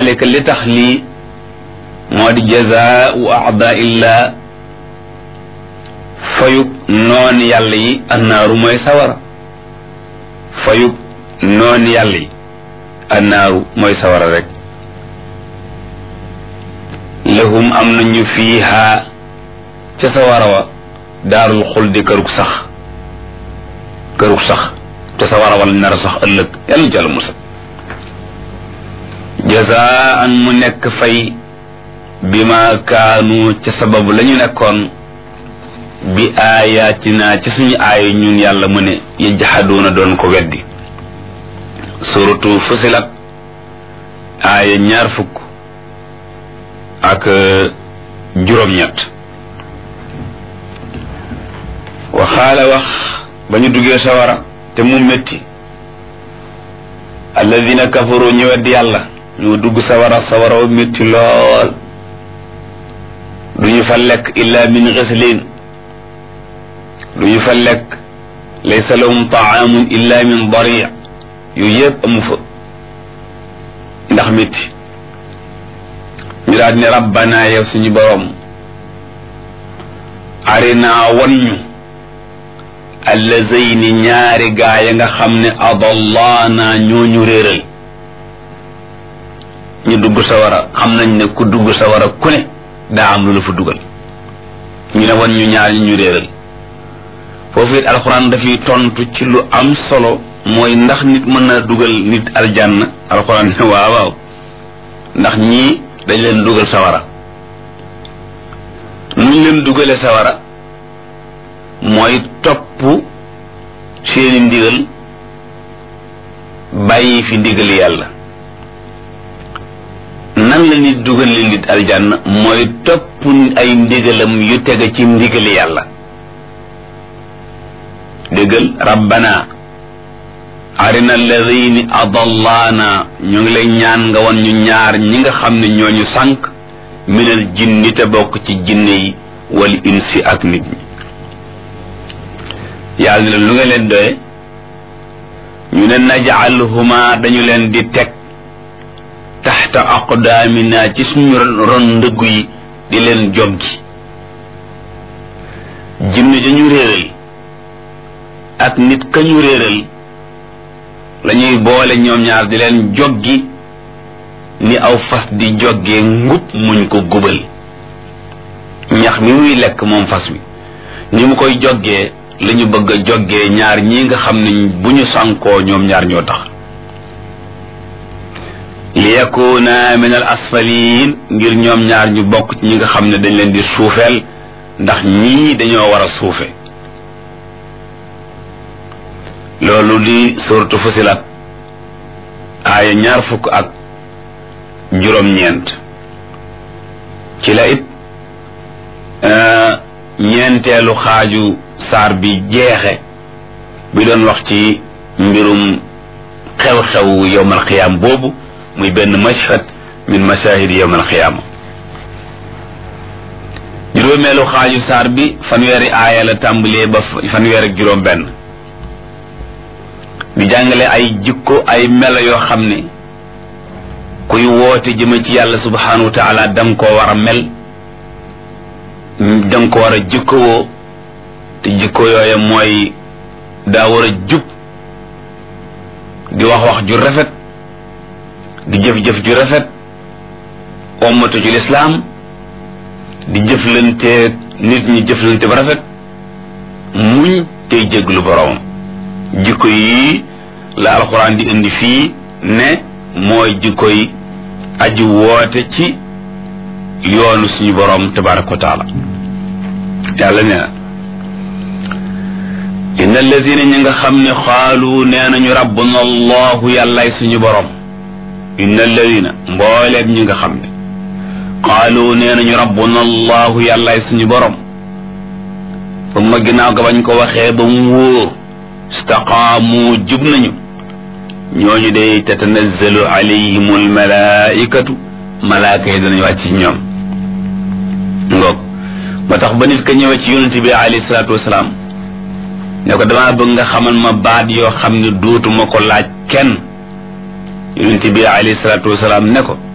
zalika li tax lii moo di jazaau aadaillah fayub noon yàlla yi annaaru mooy sawara fayub noon yàlla yi annaaru mooy sawara rek lahum am nañu fiiha ca sawara wa daarul xuldi kërug sax kërug sax te sawara wala nar sax ëllëg yàlla jàll musa jazaan mu nekk fay bi ma kaanu ca sababu la ñu nekkoon bi aayaatina ci suñu aaya ñun yàlla mu ne yajhaduuna doon ko weddi suratu fusilat aaya ñaar fukk ak juróom-ñett waxaala wax ba ñu duggee sawara te mu métti alladina kafaru ñu weddi yàlla ñu dugg sawara sawara wa métti lool duñu fa lekk illa min ghislin duñu fa lekk laysa lahum taamun illa min dari yu yëpp amu fa ndax métti ñu daal ne rabbana yow suñu borom arina wan ñu allazayni ñaari gaa ya nga xam ne adallaana ñooñu réeral ñu dugg sawara xam nañ ne ku dugg sawara ku ne daa am lu la fa dugal ñu ne wan ñu ñaar ñu réeral foofu it alxuraan dafay tontu ci lu am solo mooy ndax nit mën na dugal nit aljanna alxuraan ne waaw waaw ndax ñii dañ leen dugal sawara nuñ leen dugale sawara mooy topp seeni ndigal bàyyi fi ndigal yàlla nan la nit dugal li nit aljanna mooy topp ay ndigalam yu tege ci ndigal yàlla déggal rabbana arina alladini adallaana ñu ngi lay ñaan nga won ñu ñaar ñi nga xam ne ñooñu sànq minal jinni te bokk ci jinne yi wal insi ak nit ñi yàlla ne lu nga leen doye ñu ne najaalhuma dañu leen di teg taxta aqdaamina ci suñu ron ndëggu yi di leen joggi jinne dañu réeral ak nit ka ñu réeral lañuy boole ñoom ñaar di leen joggi ni aw fas di joggee ngub muñ ko gubal ñax mi muy lekk moom fas wi ni mu koy joggee la ñu bëgg a joggee ñaar ñi nga xam ne bu ñu sànkoo ñoom ñaar ñoo tax li yakuna min al asfalin ngir ñoom ñaar ñu bokk ci ñi nga xam ne dañ leen di suufeel ndax ñii dañoo war a suufe loolu di suratu fusilat aaya ñaar fukk ak juróom-ñeent ci la it ñeenteelu xaaju saar bi jeexe bi doon wax ci mbirum xew-xew yowmal xiyaam boobu muy benn mashhad min mashahid yowmal xiyaama juróomeelu xaaju saar bi fanweeri aaya la tàmbalee ba fanweer ak juróom benn di jàngale ay jikko ay melo yoo xam ne kuy woote jëme ci yàlla subhanahu wa taala danga koo war a mel danga ko war a jikkowoo te jikko yooya mooy daa war a jub di wax wax ju rafet di jëf-jëf ju rafet ommatu ci lislaam di jëflante nit ñi jëflante ba rafet muñ tey jéglu boroomam jikko yi la alxuraan di indi fii ne mooy jikko yi aji woote ci yoonu suñu boroom tabaraka wa taala yàlla nee na inna alladina ñi nga xam ne xaalu nee nañu rabbuna allahu yàllaay suñu boroom inna alladina mbooleem ñi nga xam ne xaalu nee nañu rabbuna allahu yàllaay suñu boroom ba ma ginnaaw ga bañ ko waxee ba mu wóor istaqaamu jub nañu ñooñu day tatanazzalu alayhim almalaikatu malaaka yi danañu wàcc ci ñoom ngoog ba tax ba nit ka ñëwee ci yonente bi alayhi salaatu wasalaam ne ko damaa bëgg nga xamal ma baat yoo xam ne dootuma ko laaj kenn yonente bi alayhi salaatu wasalaam ne ko